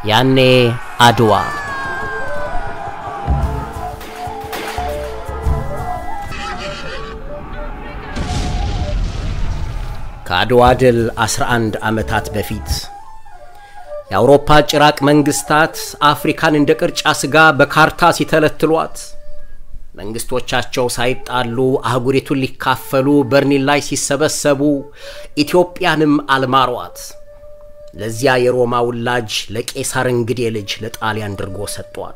ያኔ አድዋ ከአድዋ ድል 11 ዓመታት በፊት የአውሮፓ ጭራቅ መንግስታት አፍሪካን እንደ ቅርጫ ሥጋ በካርታ ሲተለትሏት መንግስቶቻቸው ሳይጣሉ አህጉሪቱን ሊካፈሉ በርሊን ላይ ሲሰበሰቡ ኢትዮጵያንም አልማሯት። ለዚያ የሮማ ውላጅ ለቄሳር እንግዴ ልጅ ለጣሊያን ድርጎ ሰጧት።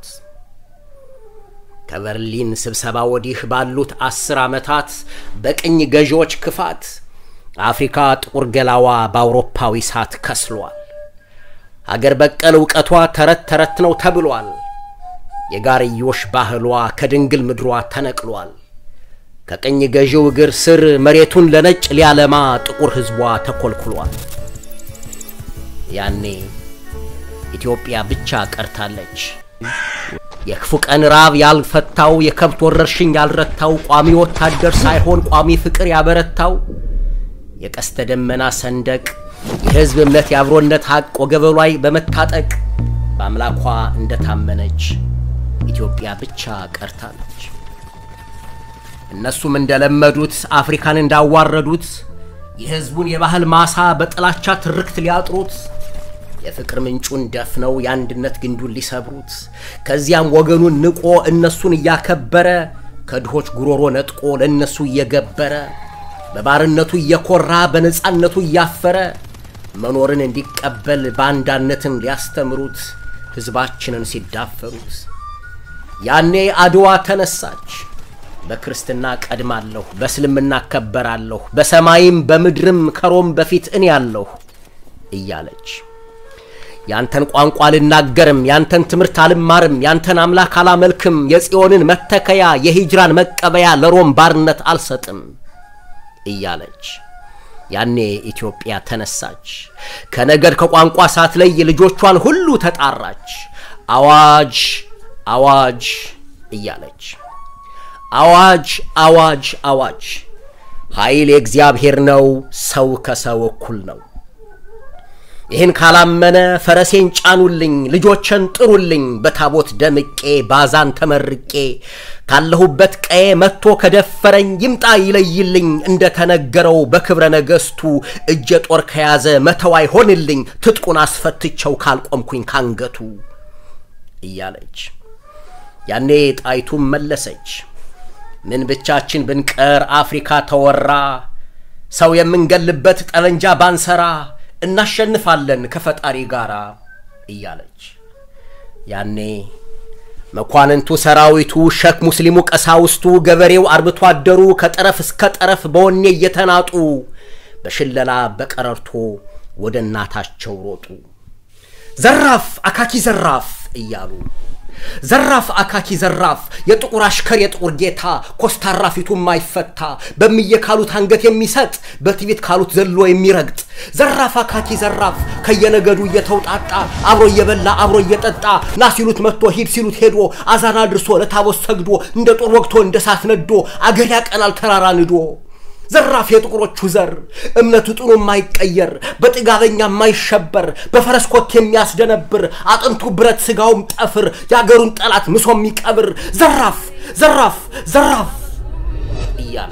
ከበርሊን ስብሰባ ወዲህ ባሉት አስር ዓመታት በቅኝ ገዢዎች ክፋት አፍሪካ ጥቁር ገላዋ በአውሮፓዊ ሳት ከስሏል። አገር በቀል እውቀቷ ተረት ተረት ነው ተብሏል። የጋርዮሽ ባህሏ ከድንግል ምድሯ ተነቅሏል። ከቅኝ ገዢው እግር ስር መሬቱን ለነጭ ሊያለማ ጥቁር ሕዝቧ ተኮልኩሏል። ያኔ ኢትዮጵያ ብቻ ቀርታለች። የክፉ ቀን ራብ ያልፈታው፣ የከብት ወረርሽኝ ያልረታው፣ ቋሚ ወታደር ሳይሆን ቋሚ ፍቅር ያበረታው የቀስተ ደመና ሰንደቅ የሕዝብ እምነት የአብሮነት ሐቅ ወገበ ላይ በመታጠቅ በአምላኳ እንደታመነች ኢትዮጵያ ብቻ ቀርታለች። እነሱም እንደለመዱት አፍሪካን እንዳዋረዱት የሕዝቡን የባህል ማሳ በጥላቻ ትርክት ሊያጥሩት የፍቅር ምንጩን ደፍነው የአንድነት ግንዱን ሊሰብሩት ከዚያም ወገኑን ንቆ እነሱን እያከበረ ከድሆች ጉሮሮ ነጥቆ ለእነሱ እየገበረ በባርነቱ እየኮራ በነፃነቱ እያፈረ መኖርን እንዲቀበል ባንዳነትን ሊያስተምሩት ሕዝባችንን ሲዳፈሩት ያኔ አድዋ ተነሳች። በክርስትና ቀድማለሁ፣ በእስልምና እከበራለሁ፣ በሰማይም በምድርም ከሮም በፊት እኔ ያለሁ እያለች ያንተን ቋንቋ አልናገርም፣ ያንተን ትምህርት አልማርም፣ ያንተን አምላክ አላመልክም፣ የጽዮንን መተከያ የሂጅራን መቀበያ ለሮም ባርነት አልሰጥም እያለች ያኔ ኢትዮጵያ ተነሳች። ከነገድ ከቋንቋ ሳትለይ ልጆቿን ሁሉ ተጣራች። አዋጅ አዋጅ እያለች አዋጅ አዋጅ አዋጅ፣ ኃይል የእግዚአብሔር ነው፣ ሰው ከሰው እኩል ነው። ይህን ካላመነ ፈረሴን ጫኑልኝ፣ ልጆችን ጥሩልኝ፣ በታቦት ደምቄ ባዛን ተመርቄ ካለሁበት ቀዬ መጥቶ ከደፈረኝ ይምጣ ይለይልኝ፣ እንደ ተነገረው በክብረ ነገሥቱ እጀ ጦር ከያዘ መተው አይሆንልኝ፣ ትጥቁን አስፈትቸው ካልቆምኩኝ ካንገቱ እያለች ያኔ ጣይቱም መለሰች፣ ምን ብቻችን ብንቀር አፍሪካ ተወራ፣ ሰው የምንገልበት ጠመንጃ ባንሰራ እናሸንፋለን ከፈጣሪ ጋር እያለች ያኔ መኳንንቱ፣ ሰራዊቱ፣ ሸክ ሙስሊሙ፣ ቀሳውስቱ፣ ገበሬው፣ አርብቶ አደሩ ከጠረፍ እስከ ጠረፍ በወኔ እየተናጡ በሽለላ በቀረርቶ ወደ እናታቸው ሮጡ። ዘራፍ አካኪ ዘራፍ እያሉ ዘራፍ አካኪ ዘራፍ የጥቁር አሽከር የጥቁር ጌታ ኮስታራ ፊቱ የማይፈታ በምየ ካሉት አንገት የሚሰጥ በትዕቢት ካሉት ዘሎ የሚረግጥ ዘራፍ አካኪ ዘራፍ ከየነገዱ እየተውጣጣ አብሮ እየበላ አብሮ እየጠጣ ና ሲሉት መጥቶ ሂድ ሲሉት ሄዶ አዛና ድርሶ ለታቦት ሰግዶ እንደ ጦር ወግቶ እንደ ሳት ነዶ አገር ያቀናል ተራራ ንዶ ዘራፍ የጥቁሮቹ ዘር እምነቱ ጥኑ የማይቀየር በጥጋበኛ የማይሸበር በፈረስ ኮት የሚያስደነብር አጥንቱ ብረት ስጋውም ጠፍር የአገሩን ጠላት ምሶ የሚቀብር ዘራፍ ዘራፍ ዘራፍ እያለ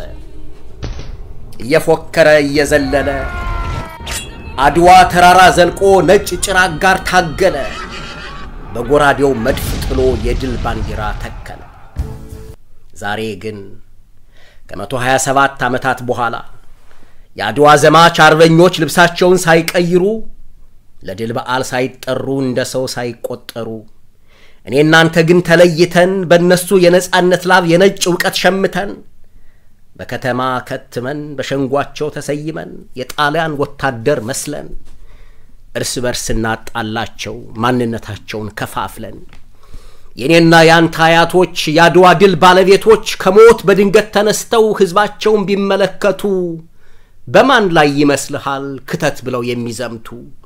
እየፎከረ እየዘለለ አድዋ ተራራ ዘልቆ ነጭ ጭራቅ ጋር ታገለ። በጎራዴው መድፍ ጥሎ የድል ባንዲራ ተከለ። ዛሬ ግን ከመቶ ሀያ ሰባት ዓመታት በኋላ የአድዋ ዘማች አርበኞች ልብሳቸውን ሳይቀይሩ ለድል በዓል ሳይጠሩ እንደ ሰው ሳይቆጠሩ እኔ እናንተ ግን ተለይተን በእነሱ የነጻነት ላብ የነጭ እውቀት ሸምተን በከተማ ከትመን በሸንጓቸው ተሰይመን የጣሊያን ወታደር መስለን እርስ በርስ እናጣላቸው ማንነታቸውን ከፋፍለን የእኔና የአንተ አያቶች የአድዋ ድል ባለቤቶች ከሞት በድንገት ተነስተው ሕዝባቸውን ቢመለከቱ በማን ላይ ይመስልሃል ክተት ብለው የሚዘምቱ?